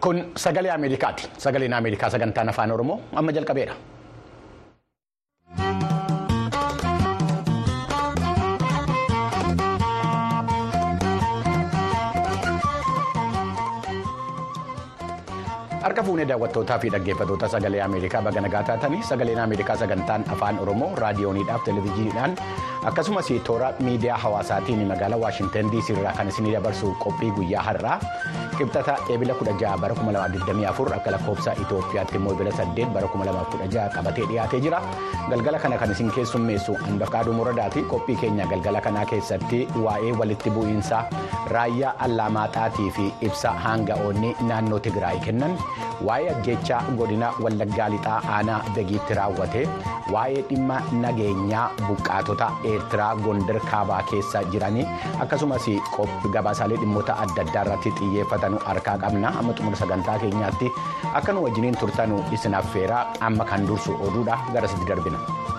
Kun sagalee Ameerikaati. Sagaleen Ameerikaa sagantaan afaan Oromoo amma jalqabeera. Harka fuunee daawwattootaa fi dhaggeeffattoota sagalee Ameerikaa baga nagaa taatanii sagaleen Ameerikaa sagantaan afaan Oromoo raadiyooniidhaaf televezyiiniidhaan akkasumas toora miidiyaa hawaasaatiin magaalaa Waashintan DC irraa kan isinii dabarsu qophii guyyaa har'aa qibxata eebila 16 bara 2024 akka lakkoofsa Itoophiyaatti immoo eebila 8 bara 2016 qabatee dhiyaatee jira. Galgala kana kan isin keessummeessu Anbaqaaduu Muradaati. Qophii keenya galgala kanaa keessatti waa'ee walitti bu'iinsa raayyaa Allaamaaxaatii fi ibsa hanga'oonni naannoo Tigraay kennan. waa'ee ajjechaa godina wallaggaa lixaa aanaa begiitti raawwate waa'ee dhimma nageenyaa buqqaatota eertiraa gondar kaabaa keessa jiranii akkasumas gabaasaalee dhimmoota adda addaa irratti xiyyeeffatanu harkaa qabna amma xumura sagantaa keenyaatti akka nu wajjiniin turtanu isin affeeraa amma kan dursu oduudha garasitti darbina.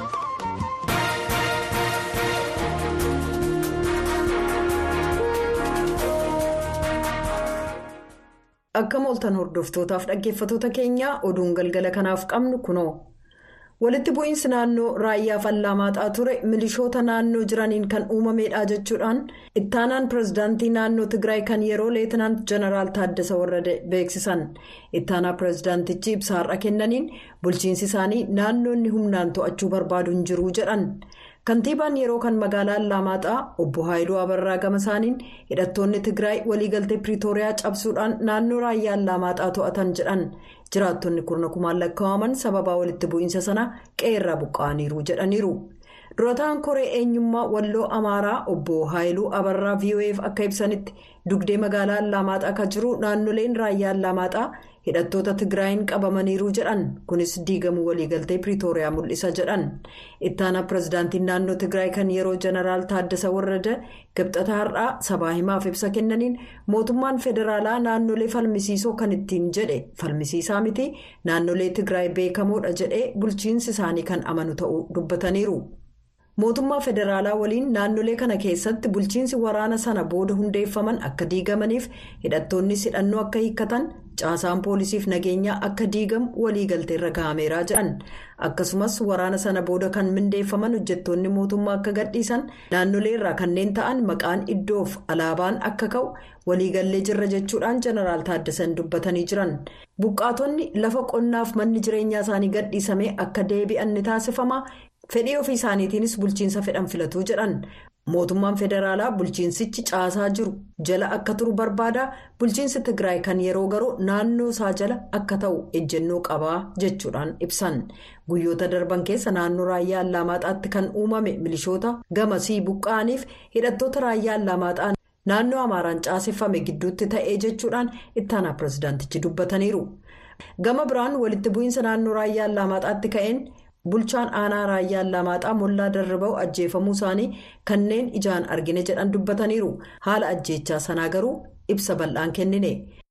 Akka mooltan hordoftootaaf dhaggeeffattoota keenyaa oduun galgala kanaaf qabnu kunoo walitti bu'iinsi naannoo raayyaaf allaamaaxaa ture milishoota naannoo jiraniin kan uumameedha jechuudhaan ittaanaan pirezidaantii naannoo tigraay kan yeroo leetinaant jeneraal taaddasa warrade beeksisan ittaanaa pirezidaantichi ibsa har'a kennaniin bulchiinsi isaanii naannoonni humnaan to'achuu barbaadu hin jiru jedhan. kantiibaan yeroo kan magaalaa allaamaaxaa obbo haayiluu abarraa gama isaaniin hidhattoonni tigraay waliigaltee piriitooriyaa cabsuudhaan naannoo raayyaa allaamaaxaa to'atan jedhan jiraattonni kurna kumaan lakkaa'aman sababaa walitti bu'iinsa sana qe'eerraa buqqa'aniiru jedhaniiru durataan koree eenyummaa walloo amaaraa obbo haayiluu abarraa vof akka ibsanitti dugdee magaalaa allaamaaxaa kan jiru naannoleen raayyaa allaamaaxaa hidhattoota tigraayin qabamaniiru jedhan kunis diigamuu waliigaltee piriitooriyaa mul'isa jedhan ittaanaa pirezidaantiin naannoo tigraay kan yeroo jeneraal taaddasa warrada kibxata har'aa sabaa himaaf ibsa kennaniin mootummaan federaalaa naannolee falmisiisoo kan ittiin jedhe falmisiisaa miti naannolee tigraay beekamoodha jedhee bulchiinsi isaanii kan amanu ta'uu dubbataniiru. mootummaa federaalaa waliin naannolee kana keessatti bulchiinsi waraana sana booda hundeeffaman akka diigamaniif hidhattoonni hidhannoo akka hiikkatan caasaan poolisiif nageenyaa akka diigamu waliigalteerra gahameeraa jedhan akkasumas waraana sana booda kan mindeeffaman hojjettoonni mootummaa akka gadhiisan naannoleerraa kanneen ta'an maqaan iddoof alaabaan akka ka'u waliigallee jirra jechuudhaan jeneraal taaddasan dubbatanii jiran buqqaatonni lafa qonnaaf manni jireenyaa isaanii gadhiisamee akka deebi'an ni taasifama. fedhii ofii isaaniitiinis bulchiinsa fedhan filatuu jedhan mootummaan federaalaa bulchiinsichi caasaa jiru jala akka turu barbaada bulchiinsi tigraay kan yeroo garuu naannoo isaa jala akka ta'u ejjennoo qabaa jechuudhaan ibsan guyyoota darban keessa naannoo raayyaa allaamaaxaatti kan uumame milishoota gamasii buqqa'aniif hidhattoota raayyaa allaamaaxaa naannoo amaaraan caaseffame gidduutti ta'ee jechuudhaan ittaanaa pirezidaantichi dubbataniiru gama biraan walitti bu'iinsa naannoo raayyaa allaamaaxaatti ka'een. bulchaan aanaa raayyaa allaamaaxaa mollaa darraba'u ajjeefamuu isaanii kanneen ijaan argine jedhan dubbataniiru haala ajjeechaa sanaa garuu ibsa bal'aan kennine.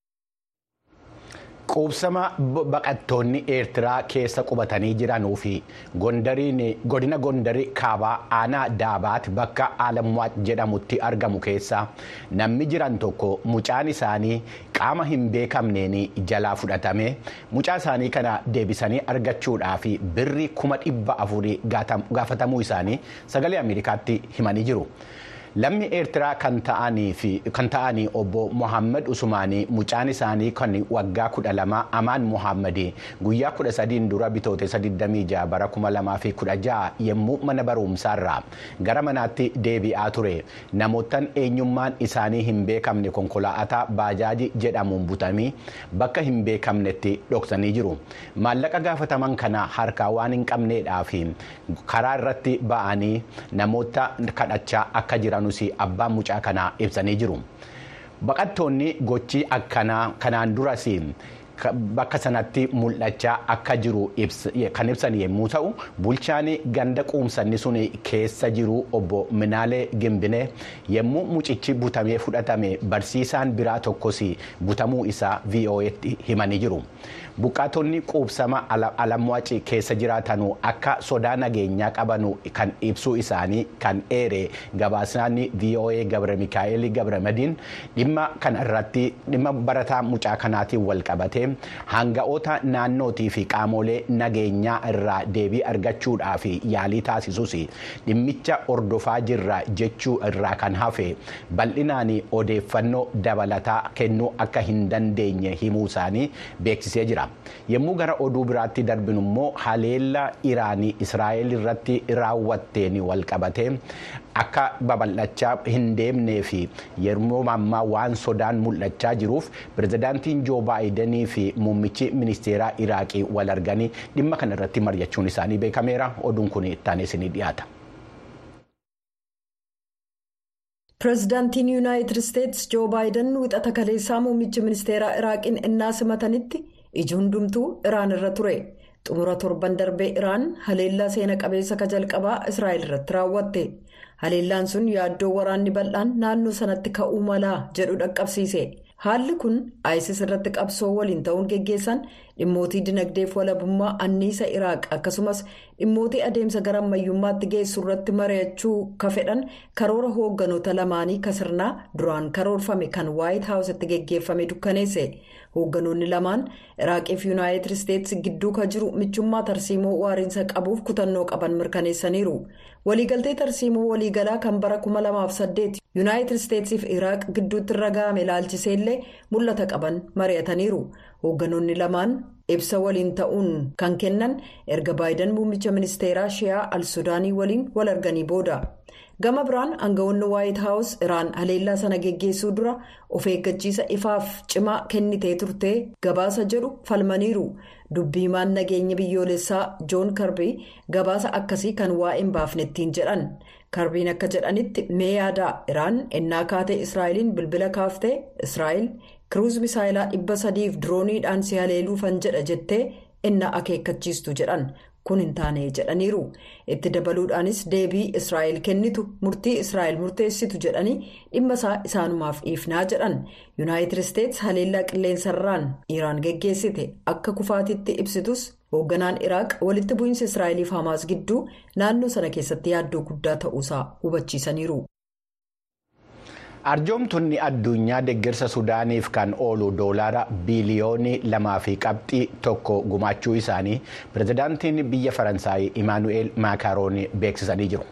Quubsama baqattoonni eertiraa keessa qubatanii jiranuu fi godina gondarii kaabaa aanaa daabaat bakka alamwaat jedhamutti argamu keessa namni jiran tokko mucaan isaanii qaama hin beekamneen jalaa fudhatame mucaa isaanii kana deebisanii argachuudhaaf birri kuma dhibba afurii gaafatamuu isaanii sagalee ameerikaatti himanii jiru. Lammi eertiraa kan ta'anii obbo Mohaammed Usumaanii mucaan isaanii kan waggaa kudha lama Amaan Mohaammed guyyaa kudha sadiin dura bitootessa 26 bara 2016 yommuu mana barumsaarraa gara manaatti deebi'aa ture namootaan eenyummaan isaanii hin beekamne konkolaataa baajaajii jedhamuun butamii bakka hin beekamnetti dhoksanii jiru. Maallaqa gaafataman kana harkaa waan hin qabneedhaaf karaa irratti ba'anii namoota kadhachaa akka jiran. abbaan mucaa kanaa ibsanii jiru baqattoonni gochii akkanaa kanaan duras bakka sanatti mul'achaa akka jiru kan ibsan yommuu ta'u bulchaan ganda quumsanni sun keessa jiru obbo Minaalee Gimbinee yommuu mucichi butamee fudhatame barsiisaan biraa tokkos butamuu isaa VOA'tti himanii jiru. Buqqaatonni quubsama alamwaaci keessa jiraatanu akka sodaa nageenyaa qabanu kan ibsuu isaanii kan eere gabaasaan VOA Gabre Mikaa'el Gabramadiin dhimma kana irratti dhimma barataa mucaa kanaatiin wal qabatee hanga'oota naannootii fi qaamolee nageenyaa irraa deebii argachuudhaaf yaalii taasisus dhimmicha ordofaa jirra jechuu irraa kan hafe bal'inaan odeeffannoo dabalataa kennuu akka hin dandeenye himuu isaanii beeksisee jira. yommuu gara oduu biraatti darbinu immoo haleella iraanii israa'el irratti raawwatteen wal qabatee akka babal'achaa hin deemnee fi yeroo ammaa waan sodaan mul'achaa jiruuf pirezidaantiin joo baayidenii fi muummichi ministeeraa iraaqii wal arganii dhimma kana irratti mari'achuun isaanii beekameera oduun kun ittaanee isinii dhiyaata. pireezidaantiin yuunaayitid isteetsi joo baayiden wixata kaleessaa muummichi ministeeraa iraaqiin innaa simatanitti. iji hundumtuu iraan irra ture xumura torban darbee iraan haleellaa seena qabeessa ka jalqabaa israa'el irratti raawwatte haleellaan sun yaaddoo waraanni bal'aan naannoo sanatti ka'uu malaa jedhu dhaqqabsiise haalli kun isis irratti qabsoo waliin ta'uun geggeessan dhimmootii dinagdeef walabummaa anniisa iraaq akkasumas dhimmootii adeemsa gara ammayyummaatti geessu irratti mari'achuu ka fedhan karoora hoogganoota lamaanii kasirnaa duraan karoorfame kan waayit haawusitti geggeeffame dukkaneesse. hoogganoonni lamaan iraaqiif yuunaayitid isteetsi gidduu ka jiru michummaa tarsiimoo waariinsa qabuuf kutannoo qaban mirkaneessaniiru waliigaltee tarsiimoo waliigalaa kan bara 2008 yuunaayitid isteetsiif iraaq gidduutti irra ga'ame ilaalchiseellee mul'ata qaban mari'ataniiru hoogganoonni lamaan ibsa waliin ta'uun kan kennan erga baayidan muummicha ministeeraa shi'aa al sudaanii waliin wal arganii booda. gama biraan aangawoonni waayit haawus iraan haleellaa sana geggeessuu dura of eeggachiisa ifaaf cimaa kennitee turte gabaasa jedhu falmaniiru dubbiimaan nageenya biyyoolessaa joon karbii gabaasa akkasii kan waa'een baafnettiin jedhan karbiin akka jedhanitti mee yaadaa iraan ennaa kaatee israa'eliin bilbila kaaftee israa'el kiruuz misaayilaa dhibba sadiif dirooniidhaan si haleeluufan jedha jettee ennaa akeekkachiistu jedhan. kun hin taane jedhaniiru itti dabaluudhaanis deebii israa'el kennitu murtii israa'el murteessitu jedhanii dhimma isaa isaanumaaf dhiifnaa jedhan yuunaayitid isteetsi haleellaa qilleensarraan iraan geggeessite akka kufaatitti ibsitus hoogganaan iraaq walitti bu'iinsa israa'eliif hamaas gidduu naannoo sana keessatti yaaddoo guddaa ta'uusaa hubachiisaniiru. arjoomtonni addunyaa deeggarsa sudaaniif kan oolu doolaara biiliyoonii lamaa fi qabxii tokko gumaachuu isaanii pirezidaantiin biyya faransaay imaanu'eel maakaaroon beeksisanii jiru.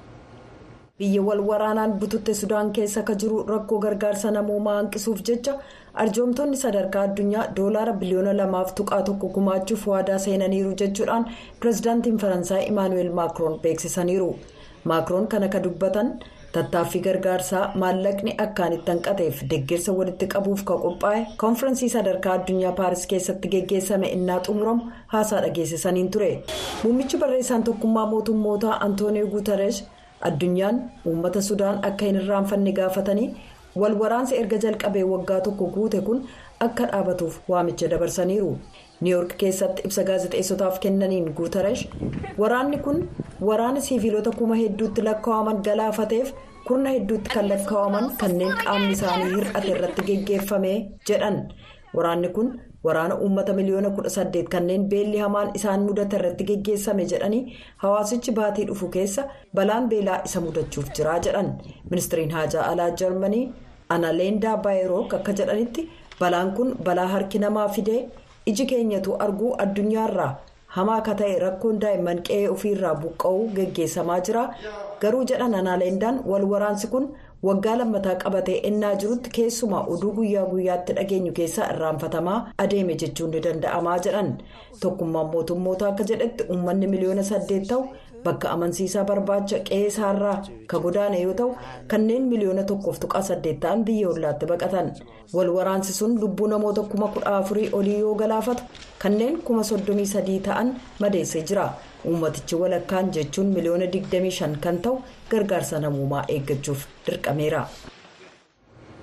biyya wal waraanaan bututte sudaan keessa akka jiru rakkoo gargaarsa namoomaa hanqisuuf jecha arjoomtonni sadarkaa addunyaa doolaara biliyoona lamaaf tuqaa tokko gumaachuuf waadaa seenaniiru jechuudhaan pirezidaantiin faransaay imaanu'eel maakroon beeksisaniiru maakroon kan akka dubbatan. tattaaffii gargaarsaa maallaqni akkaan itti hanqateef deeggarsa walitti qabuuf kan qophaa'e koonfirensii sadarkaa addunyaa paaris keessatti geggeessame innaa xumuramu haasaa dhageessisaniin ture muummichi barreessaan tokkummaa mootummootaa antoonii guutarees addunyaan uummata sudaan akka hin irraanfanne gaafatanii wal waraansa erga jalqabee waggaa tokko guute kun akka dhaabatuuf waamicha dabarsaniiru. niiwoork keessatti ibsa gaazexeessotaaf kennaniin guutaresh waraanni kun waraana siiviilota kuma hedduutti lakkaa'aman galaafateef kurna hedduutti kan lakkaa'aman kanneen qaamni isaanii hir'ate irratti geggeeffame jedhan waraanni kun waraana uummata miliyoona 18 kanneen beelli hamaan isaan mudate irratti geggeessame jedhanii hawaasichi baatii dhufu keessa balaan beelaa isa mudachuuf jira jedhan ministiriin haajaa alaa jarmanii analeendaa baayerook akka jedhanitti balaan kun balaa harki namaa fidee. iji keenyatu arguu addunyaarraa hamaa akka ta'e rakkoon daa'imman qe'ee ofiirraa buqqa'uu geggeessamaa jira garuu jedhan anaaleendaan wal waraansi kun waggaa lammataa qabatee ennaa jirutti keessumaa oduu guyyaa guyyaatti dhageenyu keessaa irraanfatamaa adeeme jechuun ni danda'amaa jedhan tokkummaan mootummoota akka jedhetti uummanni miliyoona saddeet ta'u bakka amansiisaa barbaacha qe'ee isaarraa ka godaane yoo ta'u kanneen miliyoona tokkoof tuqaa saddeet ta'an biyya hollaatti baqatan wal waraansi sun lubbuu namoota kuma kudha afurii olii yoo galaafatu kanneen kuma soddomii sadii ta'an madeessee jira uummatichi walakkaan jechuun miliyoona digdamii shan kan ta'u gargaarsa namoomaa eeggachuuf dirqameera.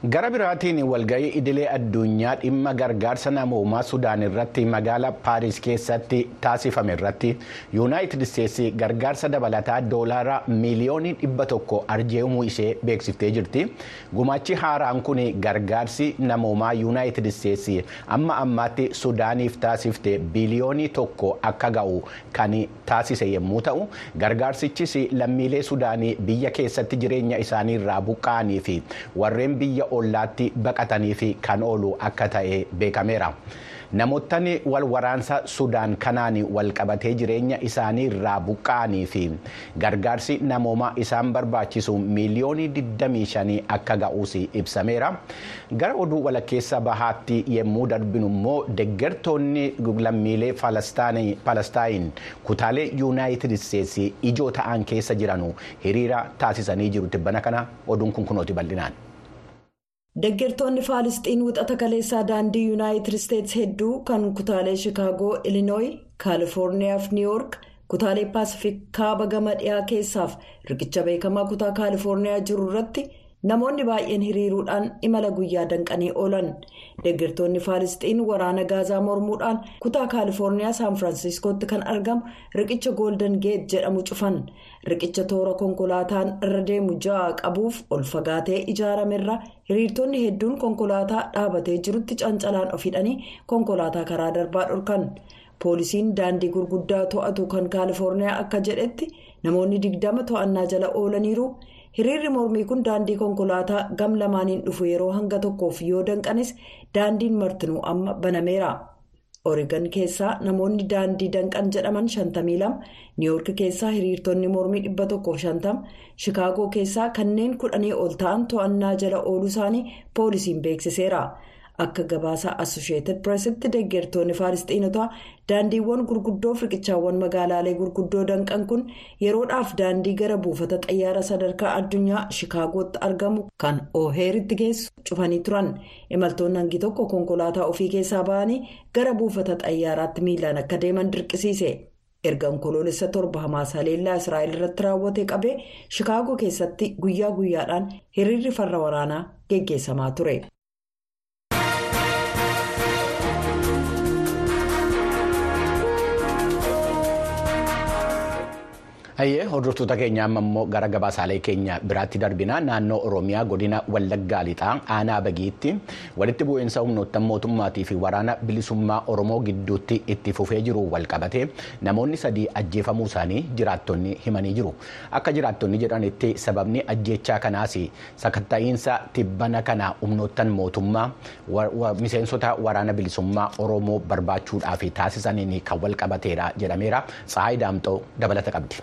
gara biraatiin walga'ii idilee addunyaa dhimma gargaarsa namoomaa sudaan irratti magaala paaris keessatti taasifame irratti yuunaayitid isteetsi gargaarsa dabalataa doolaara miiliyoonii dhibba tokko arjoomuu ishee beeksiftee jirti gumaachi haaraan kun gargaarsi namoomaa yuunaayitid isteetsi amma ammaatti sudaaniif taasifte biliyoonii tokko akka ga'u kan taasise yommuu ta'u gargaarsichis lammiilee sudaanii biyya keessatti jireenya isaanii irraa buqqa'anii fi warreen biyya ollaatti baqatanii fi kan oolu akka ta'e beekameera. namootni wal waraansa sudaan kanaan wal qabatee jireenya isaanii irraa buqqa'anii fi gargaarsi namoomaa isaan barbaachisu miiliyoonii 25 akka ga'uus ibsameera. gara oduu walakkeessa bahaatti yommuu darbinu immoo deggertoonni lammiilee palestaayin kutaalee yuunaayitid isteetsi ijoo ta'an keessa jiranu hiriira taasisanii jiru tibbana kana oduun kun kunooti bal'inaan. Deggertoonni Faalisxiin wixata kaleessaa daandii Yuunaayitid Isteetsi hedduu kan kutaalee Shikaagoo, Ilinooyi, Kaalifoorniyaa fi Niiwuork kutaalee Paasifik kaaba gama dhiyaa keessaaf riqicha beekamaa kutaa Kaalifoorniyaa jiru irratti namoonni baay'een hiriiruudhaan imala guyyaa danqanii oolan. Deggertoonni Faalisxiin waraana gaazaa mormuudhaan kutaa Kaalifoorniyaa Saan Firaansiskootti kan argamu riqicha Goolden Geet jedhamu cufan. Riqicha toora konkolaataan irra deemu ja'a qabuuf ol fagaatee ijaaramerra hiriirtonni hedduun konkolaataa dhaabatee jirutti cancalaan of hidhanii konkolaataa karaa darbaa dhorkan. Poolisiin daandii gurguddaa to'atu kan Kaalifoorniyaa akka jedhetti namoonni digdama to'annaa jala oolaniiru. Hiriirri mormii kun daandii konkolaataa gam lamaaniin dhufu yeroo hanga tokkoof yoo danqanis daandiin martinuu amma banameera. Oreegan keessaa namoonni daandii danqan jedhaman 52 niiwoork keessaa hiriirtonni mormii 150 shikaagoo keessaa kanneen kudhanii ol ta'an to'annaa jala ooluu isaanii poolisiin beeksiseera. Akka gabaasa Assosheetid Pireesitti deggertoonni Faalisxiinotaa daandiiwwan gurguddoo riqichaawwan magaalaalee gurguddoo danqan kun yeroodhaaf daandii gara buufata xayyaara sadarkaa addunyaa Shikaagootti argamu kan Ooheeritti geessu cufanii turan. Imaltoonni hangi tokko konkolaataa ofii keessaa ba'anii gara buufata xayyaaraatti miilaan akka deeman dirqisiise. erga onkoloolessa torba hamaas haleellaa israa'el irratti raawwate qabee shikaagoo keessatti guyyaa guyyaadhaan hiriirri farra waraanaa geggeessamaa ture. Hayyee hordoftoota keenya amma immoo gara gabaasaalee keenya biraatti darbina naannoo Oromiyaa godina Wallaggaa lixaa aanaa bagiitti walitti bu'iinsa humnoota mootummaatii fi waraana bilisummaa Oromoo gidduutti itti fufee jiru walqabate namoonni sadii ajjeefamuu isaanii jiraattonni himanii jiru. Akka jiraattonni jedhanitti sababni ajjeechaa kanaas sakatta'iinsa tibbana kana humnoottan mootummaa miseensota waraana bilisummaa Oromoo barbaachuudhaaf taasisaniin kan walqabateedha jedhameera. Tsaayi Daamxoo dabalata qabdi.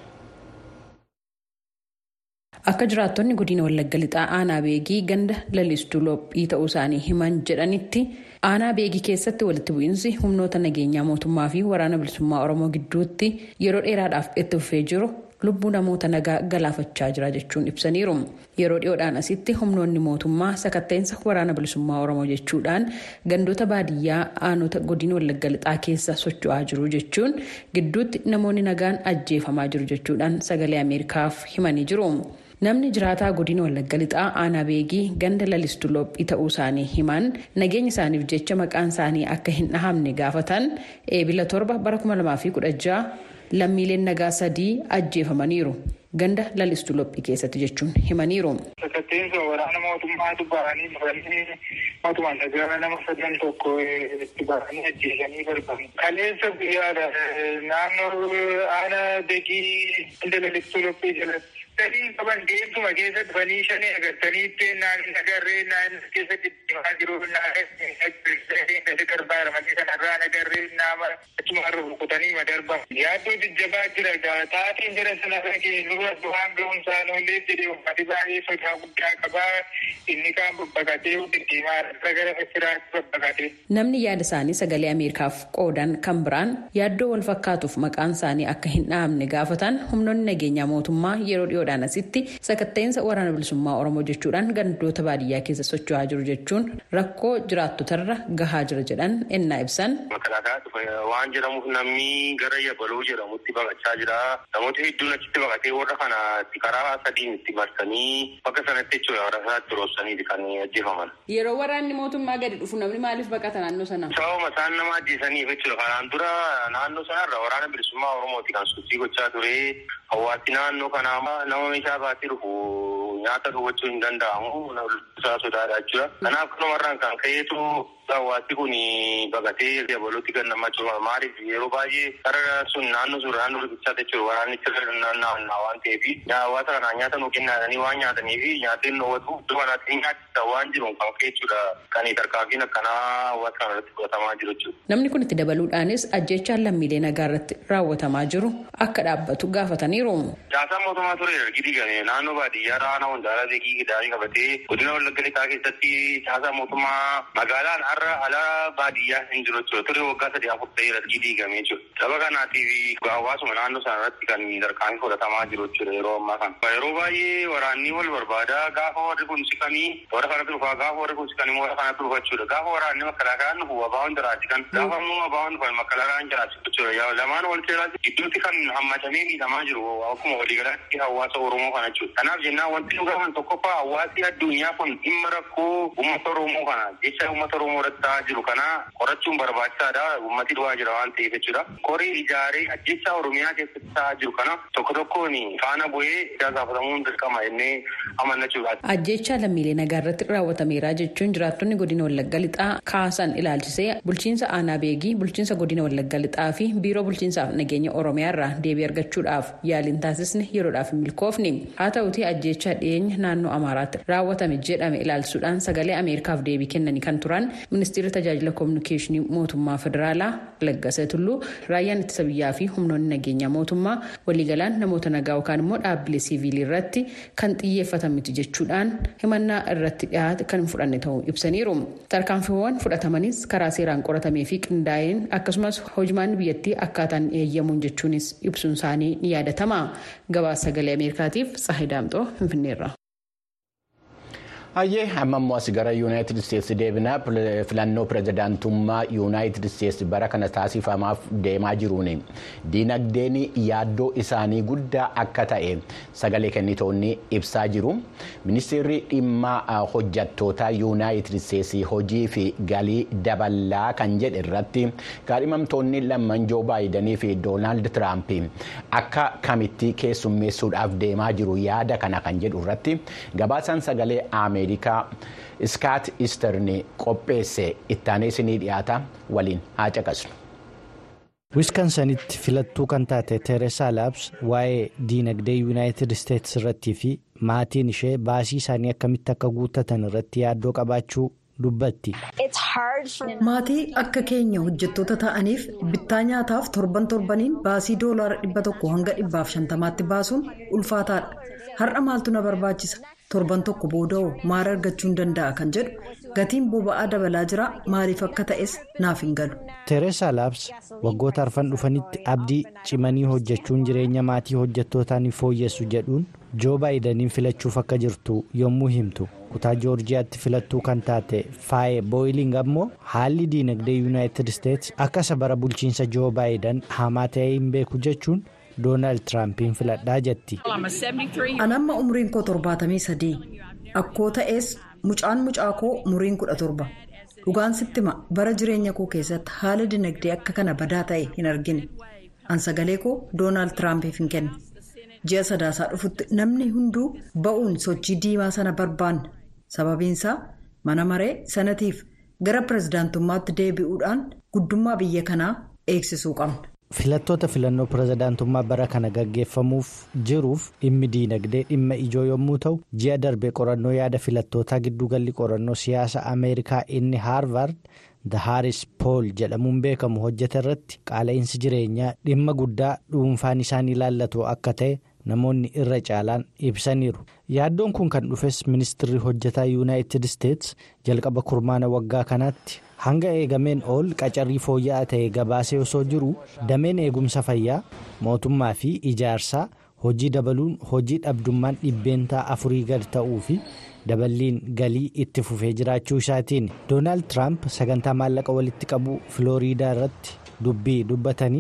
Akka jiraattonni godina Wallagga lixaa aanaa beegii ganda lalistuu lophii ta'uu isaanii himan jedhanitti aanaa beegii keessatti walitti bu'iinsi humnoota nageenyaa mootummaa fi waraana bilisummaa Oromoo gidduutti yeroo dheeraadhaaf itti fufee jiru lubbuu namoota nagaa galaafachaa jira jechuun ibsaniiru. Yeroo dhiyoodhaan asitti humnoonni mootummaa sakatta'insa waraana bilisummaa Oromoo jechuudhaan gandoota baadiyyaa aanota godina Wallagga lixaa keessa socho'aa jiru jechuun gidduutti namoonni nagaan ajjeefamaa jiru jechuudhaan sagalee Ameerikaaf himanii jiru. Namni jiraataa godina Wallagga lixaa aanaa beegii ganda lalistuu lophii ta'uu isaanii himan nageenya isaaniif jecha maqaan isaanii akka hin dhahamne gaafatan eebila torba bara 2016 lammiileen nagaa sadii ajjeefamaniiru. Ganda lalistuu lophii keessatti jechuun himaniiru. Sakatteensa waraana mootummaatu bahanii bahanii mootummaan nagaa nama sadan tokko itti bahanii ajjeesanii darban. Kaleessa guyyaadha naannoo aanaa beegii ganda lalistuu lophii jalatti. sadii qaban deemtuma keessa dhufanii shanii agartaniitti naannoo nagarree naannoo keessa deemaa jiru naannoo garbaaramatee kanarraa nagarree nama achumarra rukutanii madarba. Yaaddoo jajjabaa jira taateen jira sanarra keessa waan ga'umsaa noollee jedhee ummati baay'ee sodaa guddaa qabaa inni kaan babbaqatee deddeemaa irra gara firaatti babbaqatee. Namni yaada isaanii sagalee Ameerikaaf qoodan kan biraan yaaddoo wal fakkaatuuf maqaan isaanii akka hin dhahamne gaafatan humnoonni nageenyaa mootummaa yeroo dhiyoodhaan asitti sakatta'insa waraana bilisummaa oromoo jechuudhaan gandoota baadiyyaa keessa socho'aa jiru jechuun rakkoo jiraattotarra gahaa jira jedhan ennaa ibsan. waan jedhamuuf namni gara yabaloo jedhamutti baqachaa jira namoota hedduun achitti baqatee warra kana karaa sadiin itti marsanii bakka sanatti jechuudha warra sanatti yeroo roobsaniiti kan ajjeefaman. Yeroo waraanni mootummaa gadi dhufu namni maaliif baqata naannoo sana? Sababuma isaan nama ajjeesaniif jechuudha. Kanaan dura naannoo sanarra waraana bilisummaa Oromooti kan sochii gochaa ture. Hawaasni naannoo kanaa nama meeshaa baatee dhufu nyaata dhowwachuu hin danda'amu. Isaa sodaadha jechuudha. Kanaaf kanumarraan kan ka'eetu hawaasni kun baqatee dabalootti kan namatti maaliif yeroo baay'ee sarara sun naannoo sun naannoo riqichaa jechuudha. Waraanni sirra naannaa waan ta'eef hawaasa kanaa nyaata nuu kennaadhanii waan nyaataniif nyaateen dhoowwatu iddoo kanaatti nyaachisa waan jiru kan ka'e jechuudha. Kan tarkaanfiin akkanaa hawaasa kana irratti fudhatamaa jiru jechuudha. Namni kun itti dabaluudhaanis ajjechaan lammiilee nagaa irratti raawwatamaa jiru akka dhaabbatu gaafataniiru. Caasaan mootummaa ture ergi diigame naannoo baadiyyaa raana hundaaraa beekii gidaanii qabatee godina wallagga lixaa keessatti caasaa mootummaa magaalaan har'a ala baadiyyaa hin jiru jechuudha. Ture waggaa sadii afur ta'ee ergi diigame jechuudha. Saba kanaatiif hawaasuma naannoo sana irratti kan tarkaanfii fudhatamaa jiru jechuudha yeroo ammaa kana. Yeroo baay'ee waraanni wal barbaada gaafa warri kun siqanii warra kanatti dhufaa gaafa warri kun siqanii warra kanatti dhufa jechuudha. Gaafa waraanni makalaakaan dhufu abaawwan jiraati kan gaafa immoo abaawwan dhufan makalaakaan jiraati jechuudha. Lamaan wal keeraa gidduutti kan hammatamee miidhamaa jiru akkuma waliigalaatti hawaasa Oromoo kana jechuudha. Kanaaf jennaan wanti nu gaafan tokkoffaa hawaasni addunyaa kun dhimma rakkoo uummata Oromoo kana jecha uummata Oromoo irratti ta'aa jiru kana qorachuun barbaachisaadha. Uummati du'aa jira waan ta'eef jechuudha. Korii ijaaree ajjecha Oromiyaa keessatti ta'aa jiru kana tokko tokkoon faana bu'ee itti gaafatamuun dirqama jennee amannachuudha. Ajjecha lammiilee nagaa irratti raawwatameera jechuun jiraattonni godina Wallagga Lixaa kaasan ilaalchisee bulchiinsa aanaa beegii bulchiinsa godina Wallagga Lixaa fi biiroo bulchiinsaaf nageenya Oromiyaa irraa deebii argachuudhaaf yaaliin taasisne yeroodhaaf hin milkoofne. Haa ta'utii ajjecha dhiyeenya naannoo Amaaraatti raawwatame jedhame ilaalchisuudhaan sagalee Ameerikaaf deebii kennanii kan turan ministeerri tajaajila koominikeeshinii mootummaa federaalaa Laggasee Tulluu raayyaan ittisa biyyaa fi humnoonni nageenyaa mootummaa waliigalaan namoota nagaa yookaan immoo dhaabbilee siiviilii irratti kan xiyyeeffatan miti jechuudhaan himannaa irratti dhiyaate kan hin fudhanne ta'uu ibsaniiru. Tarkaanfiiwwan fudhatamanis karaa seeraan qoratamee fi qindaa'een akkasumas hojimaan biyyattii akkaataan eeyyamuun jechuunis ibsuun isaanii ni yaadatama. Gabaasa sagalee Ameerikaatiif Tsaahii Daamxoo Finfinneerra. Hayyee amma immoo as gara yuunaayitid isteetsi deebinaa filannoo pirezidaantummaa yuunaayitid isteetsi bara kana taasifamaaf deemaa jiruun diinagdeen yaaddoo isaanii guddaa akka ta'e sagalee kennitoonni ibsaa jiru. Ministeerri dhimma hojjattoota yuunaayitid isteetsi hojii fi galii dabalaa kan jedhe irratti kaadhimamtoonni lamman joo baayidanii fi doonaald tiraamp akka kamitti keessummeessuudhaaf deemaa jiru yaada kana kan jedhu irratti gabaasaan sagalee aamee. ameerikaa iskaat isterni qopheesse ittaanee isinii dhiyaata waliin haa caqasnu. wiskansanitti filattuu kan taate teeresaa laabs waa'ee diinagdee yuunaayitid isteetsi irrattii fi maatiin ishee baasii isaanii akkamitti akka guuttatan irratti yaaddoo qabaachuu dubbatti. maatii akka keenya hojjettoota ta'aniif bittaa nyaataaf torban torbaniin baasii doolaara dhibba tokko hanga dhibbaaf shantamaatti baasuun ulfaataadha har'a maaltu na barbaachisa. torban tokko booda'oo maal argachuun danda'a kan jedhu gatiin boba'aa dabalaa jira maaliif akka ta'es naaf hin galu. teeresaa laabs waggoota arfan dhufanitti abdii cimanii hojjechuun jireenya maatii hojjettootaa ni fooyyessu jedhuun joo baayidaniin filachuuf akka jirtu yommuu himtu kutaa joorjiyaatti filattuu kan taate faaye booyiling ammoo haalli diinagdee yuunaayitid isteetsi akka isa bara bulchiinsa joo baayidan hamaa ta'ee hin beeku jechuun. doonaald tiraampiin filadhaa jetti. anamma umriin koo torbaatamii sadii akkoo ta'es mucaan mucaa koo umriin kudha torba dhugaan sitti hima bara jireenya koo keessatti haala dinagdee akka kana badaa ta'e hin argine an sagalee koo doonaald tiraampiif hin kenne ji'a sadaasaa dhufutti namni hunduu ba'uun sochii diimaa sana barbaanna sababiinsaa mana maree sanatiif gara pirezidaantummaatti deebi'uudhaan guddummaa biyya kanaa eegsisuu qabna. filattoota filannoo pirezidaantummaa bara kana gaggeeffamuuf jiruuf dhimmi diinagdee dhimma ijoo yommuu ta'u ji'a darbe qorannoo yaada filattootaa giddugalli qorannoo siyaasa ameerikaa inni haarvard the haaris pool jedhamuun beekamu hojjete irratti qaala'insi jireenyaa dhimma guddaa dhuunfaan isaan ilaallatu akka ta'e namoonni irra caalaan ibsaniiru yaaddoon kun kan dhufes ministirri hojjetaa yuunaayitid isteets jalqaba kurmaana waggaa kanaatti. hanga eegameen ol qacarrii fooyya'aa ta'e gabaasee osoo jiru dameen eegumsa fayyaa mootummaa fi ijaarsaa hojii dabaluun hojii dhabdummaan dhibbeentaa afurii gad ta'uu fi daballiin galii itti fufee jiraachuu isaatiin doonaald tiraamp sagantaa maallaqa walitti qabuu filooriidaa irratti dubbii dubbatanii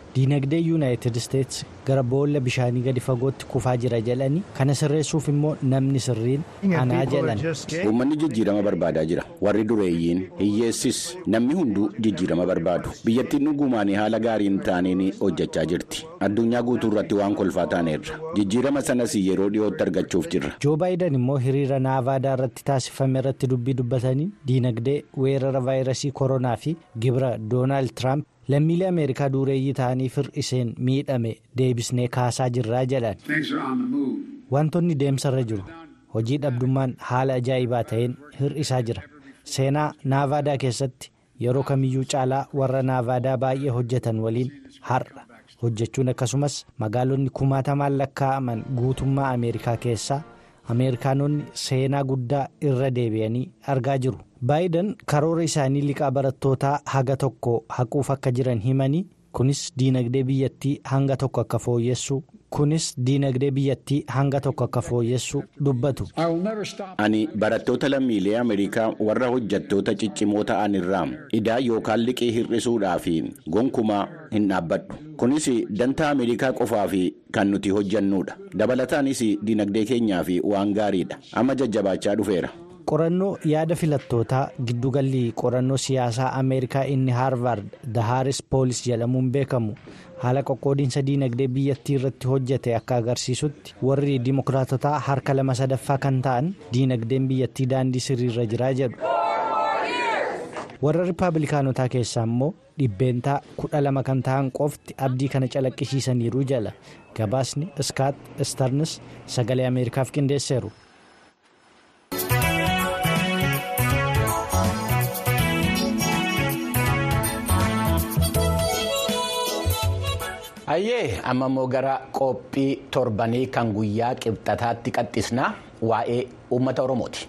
diinagdee yuunaayitid isteetsi gara boolla bishaanii gadi fagootti kufaa jira jedhanii kana sirreessuuf immoo namni sirriin anaa jedhan. uummanni jijjiirama barbaadaa jira warri dureeyyiin hiyyeessis namni hunduu jijjiirama barbaadu biyyattiin dhugumaan haala gaariin taaneen hojjechaa jirti addunyaa guutuu irratti waan kolfaa taaneerra jijjiirama sanas yeroo dhiyootti argachuuf jirra. joo baayiden immoo hiriira naavaadaa irratti taasifame irratti dubbii dubbatanii diinagdee weerara vaayirasii koronaa fi gibira doonaald tiraamp. lammiilee ameerikaa dureeyyii ta'anii fir'iseen miidhame deebisnee kaasaa jirraa jedhan wantoonni deemsarra jiru hojii dhabdummaan haala ajaa'ibaa ta'een hir'isaa jira seenaa naavaadaa keessatti yeroo kamiyyuu caalaa warra naavaadaa baay'ee hojjetan waliin har'a hojjechuun akkasumas magaalonni kumaatamaan lakkaa'aman guutummaa ameerikaa keessaa ameerikaanonni seenaa guddaa irra deebi'anii argaa jiru. baayiden karoora isaanii liqaa barattootaa haga tokko haquuf akka jiran himanii kunis diinagdee biyyattii hanga tokko akka fooyyessu kunis diinagdee biyyattii hanga tokko akka fooyyessu dubbatu. ani barattoota lammiilee ameerikaa warra hojjettoota ciccimoo ta'an irraa idaa yookaan liqii hir'isuudhaaf gonkumaa hin dhaabbadhu kunis dantaa ameerikaa qofaaf kan nuti hojjannudha dabalataanis diinagdee keenyaaf waan gaariidha amma jajjabaachaa dhufeera. qorannoo yaada filattootaa giddugalli qorannoo siyaasaa ameerikaa inni haarvaard dahaaris poolis jedhamuun beekamu haala qoqqoodiinsa diinagdee biyyattii irratti hojjete akka agarsiisutti warri dimokiraatotaa harka lama sadaffaa kan ta'an diinagdeen biyyattii daandii sirriirra jiraa jedhu warra rippaabilikaanotaa keessaa immoo dhibbeentaa kudha lama kan ta'an qofti abdii kana calaqqisiisaniiru jala gabaasni iskaat istarnis sagalee ameerikaaf qindeesseeru. Ayyee amma immoo gara qophii torbanii kan guyyaa qibxataatti qaxxisnaa waa'ee uummata Oromooti.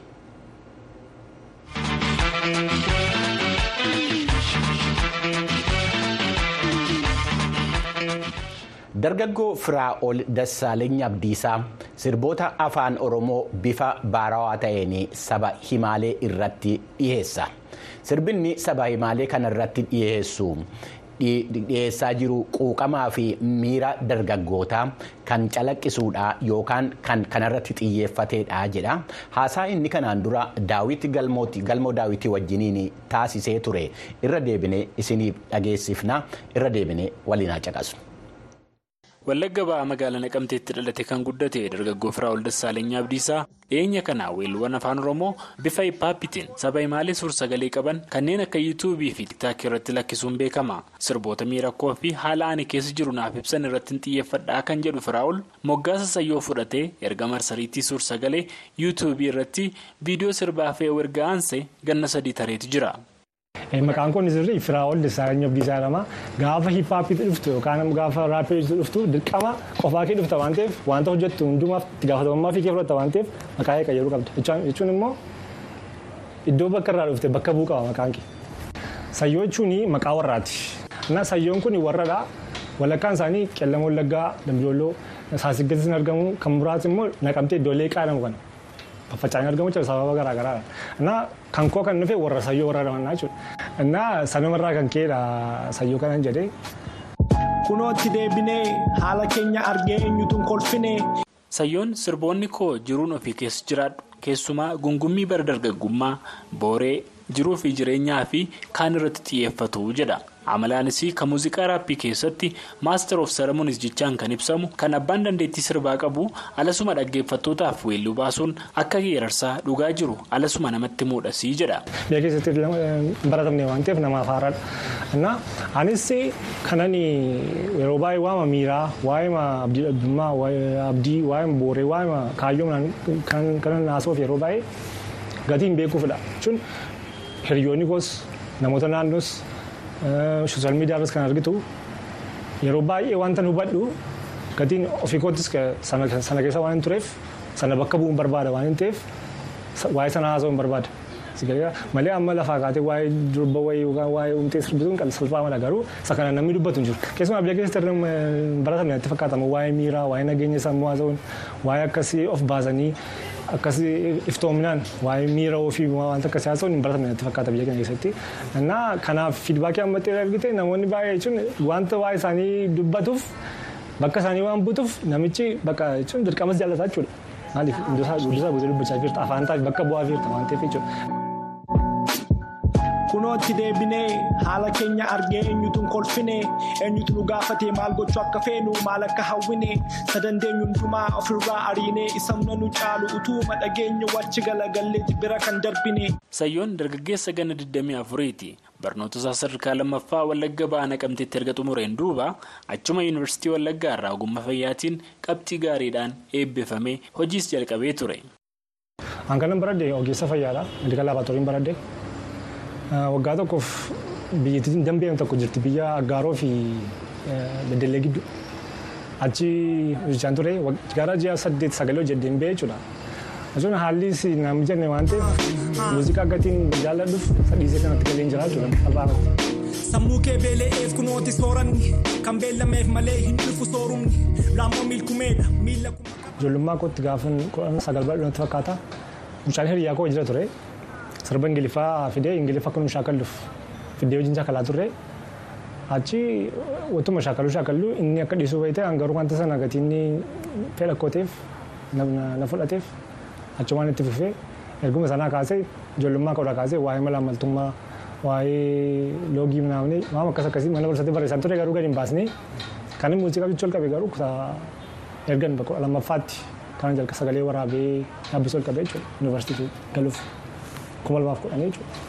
Dargaggoo Firaa'ol Dassaaleeny Abdiisaa sirboota afaan Oromoo bifa baarawaa ta'een saba himaalee irratti dhiyeessa. Sirbinni saba himaalee kana irratti dhiyeessu. dhiyeessaa jiru quuqamaa fi miira dargaggootaa kan calaqqisuudha yookaan kan kanarratti xiyyeeffateedha jedha haasaa inni kanaan dura daawit galmoo daawitii wajjiniin taasisee ture irra deebine isiniif dhageessifna irra deebine waliin haa caqasnu. Wallagga ba'aa magaalaa Naqamteetti dhalate kan guddate dargaggoo Firaa'ol Dassaaleny Abdiisaa dhiyeenya kana weelluuwwan afaan Oromoo bifa hippaappitiin saba himaalee suur-sagalee qaban kanneen akka yuutuubii fi tiiktaakii irratti lakkisuun beekama. Sirboota miirakkoo fi haala ani keessa jiru naaf ibsan irratti xiyyeeffadhaa kan jedhu Firaa'ol moggaasa sayyoo fudhatee erga marsariitii suur-sagalee yuutuubii irratti viidiyoo sirbaa fi erga aansee ganna sadii tareetu jira. Maqaan kun sirrii Firaa'ol Dassaaleny Abdiisaa jedhama. Gaafa hippaappiitti dhuftu yookaan gaafa raappiitti dhuftu dirqama qofaa kee dhufta waan ta'eef wanta hojjettu hundumaaf itti gaafatamummaa fi kee fudhatta waan ta'eef maqaa kee qayyaruu qabda. Jechuun immoo iddoo bakka irraa dhufte bakka bu'u qaba maqaan kee. Sayyoo jechuun maqaa warraati. Sayyoon kun warradha. Walakkaan isaanii qellama wallaggaa, dambidolloo, saasiggattis argamu kan muraasni immoo naqamtee iddoo leeqaa jedhamu kana. Faffaca'anii argamu jechuudha sababa garaa garaadha. Innaa kan koo kan dhufe warra sayyoo warra ramannaa jechuudha. Innaa sanumarraa kan ka'edha sayyoo kanan jedhee. Kunootti deebinee haala keenya argee eenyutu kolfine. Sayyoon sirboonni koo jiruun ofii keessa jiraadhu keessumaa gungummii bara dargaggummaa booree jiruu fi jireenyaa fi kaan irratti xiyyeeffatu jedha. amalaanis kan muuziqaa raappii keessatti maaster of saramuunis jechaan kan ibsamu kan abbaan dandeettii sirbaa qabu alasuma dhaggeeffattootaaf weelluu baasuun akka geerarsaa dhugaa jiru alasuma namatti muudhasii jedha. Biyya keessatti baratamne waan ta'eef namaaf haaraadha. Anis kanan yeroo baay'ee waama miiraa waa'ee abdii dhabdummaa abdii waa'ee booree waa'ee kaayyoo kanan haasa'uuf yeroo baay'ee gatiin beekuufidha. Jechuun hiriyoonni koos namoota naannoos. sooshaal miidiyaa irratti kan argitu yeroo baay'ee wanta hubadhu gatiin ofii koottis sana keessa waan hin tureef sana bakka bu'uun barbaada waan hin ta'eef waa'ee sana haasa'uun barbaada. Malee amma lafaa kaatee waa'ee durba wayii yookaan waa'ee uumtee sirbituun kan salphaa mala garuu isa kana namni dubbatu hin jiru. Keessumaa biyya keessatti baratamne natti fakkaatama waa'ee miiraa waa'ee nageenya sammuu haasa'uun waa'ee akkasii of baasanii akkas iftoominaan waa'ee miira ofii wanta akkasii haasa'uun hin baratamne natti fakkaata biyya keenya keessatti. Innaa kanaaf fiidbaakii ammattee argite namoonni baay'ee jechuun wanta waa'ee isaanii dubbatuuf bakka isaanii waan buutuuf namichi bakka jechuun dirqamas jaallataa jechuudha. Maaliif hundisaa guutuu dubbachaa jirta afaan taa'e bakka bu'aa jirta waan ta'eef jechuudha. Kunootti deebinee haala keenya argee eenyutu kolfine eenyutu nu gaafatee maal gochuu akka feenu maal akka hawwine sadandeenyu hundumaa ofirraa ariinee isamna nu caalu utuuma dhageenyu wachi galagalleetti bira kan darbine. Sayyoon dargaggeessa ganna 24ti. Barnoota isaa sadarkaa lammaffaa Wallagga ba'aa naqamteetti erga xumureen duuba achuma yuunivarsiitii Wallaggaa irraa ogummaa fayyaatiin qabxii gaariidhaan eebbifamee hojiis jalqabee ture. Hanqanan baradhee ogeessa fayyaadha. Meedikaal laabaatoorii baradhee. Waggaa tokkoof biyyattiin dambi'ame tokko jirti biyya Aggaaroo fi Beddellee gidduu. Achi hojjechaan ture gara ji'a saddeet sagalee hojjedheen ba'e jechuudha. Jechuun haalli na mijanne waan ta'eef muuziqaa gatiin jaalladhuuf sadhiisee kanatti galeen jira jechuudha. Sammuu kee beela'eef kunooti sooranni kan beellameef malee hin dhufu soorumni laamoo milkumeedha miila kuma. Ijoollummaa kootti gaafan kudhan sagal bal'inatti fakkaata. Mucaan hiriyaa koo jira ture. Sirba Ingiliffaa fidee Ingiliffa akka nu shaakalluuf fidee wajjin shaakalaa turre. Achi wattuma shaakaluu shaakallu inni akka dhiisuu bayte hangaruu wanta sana gatiin fedha kooteef na fudhateef achumaan itti fufee erguma sanaa kaasee ijoollummaa koodhaa kaasee waa'ee mala ammaltummaa waa'ee loogii naamni waan akkas akkasii mana barsiisatti barreessan ture garuu gadi hin baasnee kan muuziqaa jechuu ol qabe garuu ergan bakka lammaffaatti kan jalqa sagalee waraabee yaabbisuu ol qabe jechuudha yuunivarsiitii galuuf kuma lamaaf kudhanii jechuudha.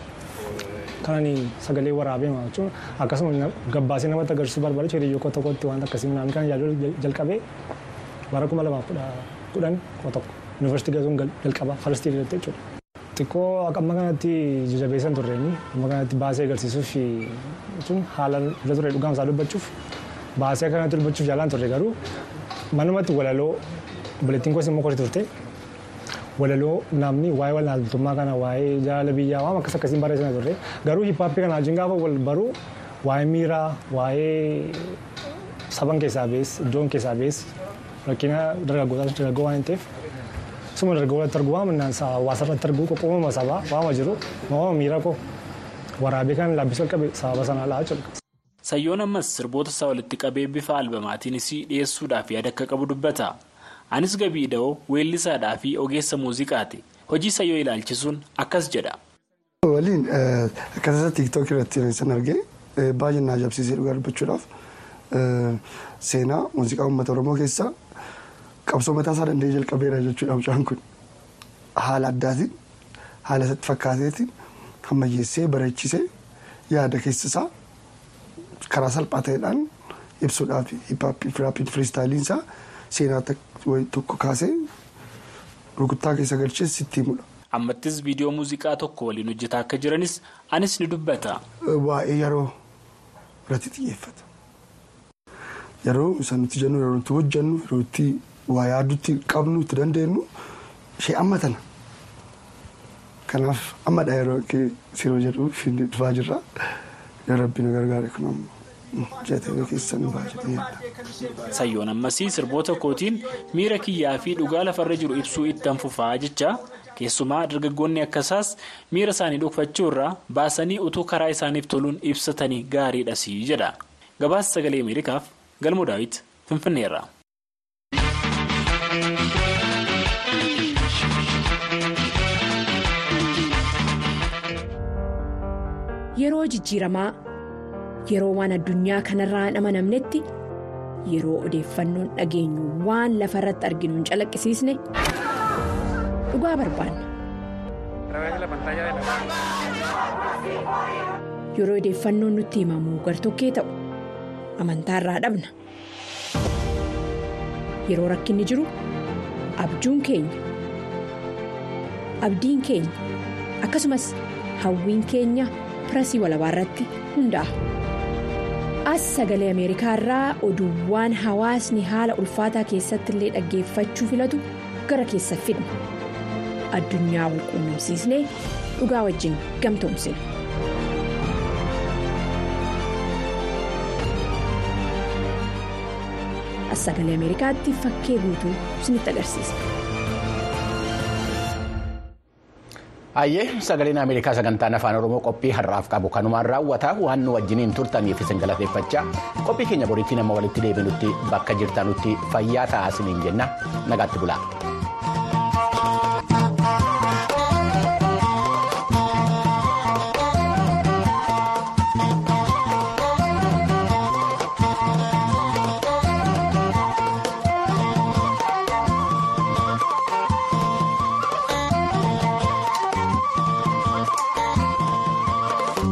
Kanani sagalee waraabee jechuun akkasuma gabbaasee namatti agarsiisuu barbaade hiriyyoo koo tokkotti waan akkasii naannoo kan yaaduu jalqabee bara kuma lamaaf kudhan koo tokko yuunivarsiitii galuun jalqaba falastii irratti jechuudha. Xiqqoo amma kanatti jabeessan turreenyi amma kanatti baasee agarsiisuuf jechuun haala irra ture dhugaan isaa dubbachuuf baasee kanatti dubbachuuf jaalaan turre garuu manumatti walaloo obboleettiin koos immoo kooti turte walaloo namni waa'ee walaaltummaa kana waa'ee jaalala biyyaa waan akkas akkasiin barreessina turre garuu hiphaappii kana wajjin gaafa wal baruu waa'ee miiraa waa'ee saban keessaa bees iddoon keessaa bees rakkina dargaggootaa dargaggoo waan hin ta'eef suma dargaggoota arguu waan minnaan hawaasa irratti arguu qoqqoomama sabaa waama jiru waama miira koo waraabee kan laabbisuu qabe sababa sanaa laa jechuudha. Sayyoon ammas sirboota isaa walitti qabee bifa albamaatiinis dhiyeessuudhaaf yaada akka qabu dubbata. Anis gabii da'oo weellisaadhaa fi ogeessa muuziqaati. Hojii sayyoo ilaalchisuun akkas jedha. Waliin akkasii tiiktookii irratti san argee baay'ee na ajaa'ibsiisee dhugaa dubbachuudhaaf seenaa muuziqaa uummata Oromoo keessaa qabsoo mataa isaa danda'ee jalqabeera jechuudha mucaan kun. Haala addaatiin haala isatti fakkaateetiin ammayyeessee bareechisee yaada keessa isaa karaa salphaa ta'eedhaan ibsuudhaaf hippaappiin firistaayiliin isaa seenaa tokko kaasee rukuttaa keessa galchee sitti himudha. Ammattis viidiyoo muuziqaa tokko waliin hojjetaa akka jiranis anis ni dubbata. Waa'ee yeroo irratti xiyyeeffata. Yeroo isa nuti jennu yeroo nuti hojjennu yeroo itti waa yaadutti qabnu itti dandeenyu ishee amma tana. Kanaaf ammadha yeroo siroo jedhu dhufaa jirra. Yoo rabbi nu gargaare kun ammoo jatee keessa nu baay'ee Sayyoon ammasii sirboota kootiin miira kiyyaa fi dhugaa lafarra jiru ibsuu itti fufaa jecha keessumaa dargaggoonni akkasaas miira isaanii dhokfachuu irraa baasanii utuu karaa isaaniif toluun ibsatanii gaariidha sii jedha. Gabaasa sagalee Ameerikaaf galmoo daawit Finfinneerra. Yeroo jijjiiramaa yeroo waan addunyaa kanarraa hin amanamnetti yeroo odeeffannoon dhageenyu waan lafa irratti arginu hin calaqqisiisne dhugaa barbaanna. Yeroo odeeffannoon nutti himamu gartokkee ta'u amantaarraa dhabna. Yeroo rakkinni jiru abjuun keenya abdiin keenya akkasumas hawwiin keenya. pirasii walabaa irratti hundaa'a. As sagalee Ameerikaa irraa oduuwwan hawaasni haala ulfaataa keessatti illee dhaggeeffachuu filatu gara keessa fidna. Addunyaa wal quunnamsiisnee dhugaa wajjin gamtoomsina. As sagalee Ameerikaatti fakkee guutuu isinitti agarsiisa. Hayyee sagaleen Ameerikaa sagantaan afaan Oromoo qophii har'aaf qabu kanumaan raawwata waan nu wajjiniin turtaniif isin galateeffachaa qophii keenya boriitti nama walitti deebinutti bakka jirtanutti fayyaa ta'aa isiniin jenna nagaatti bulaa.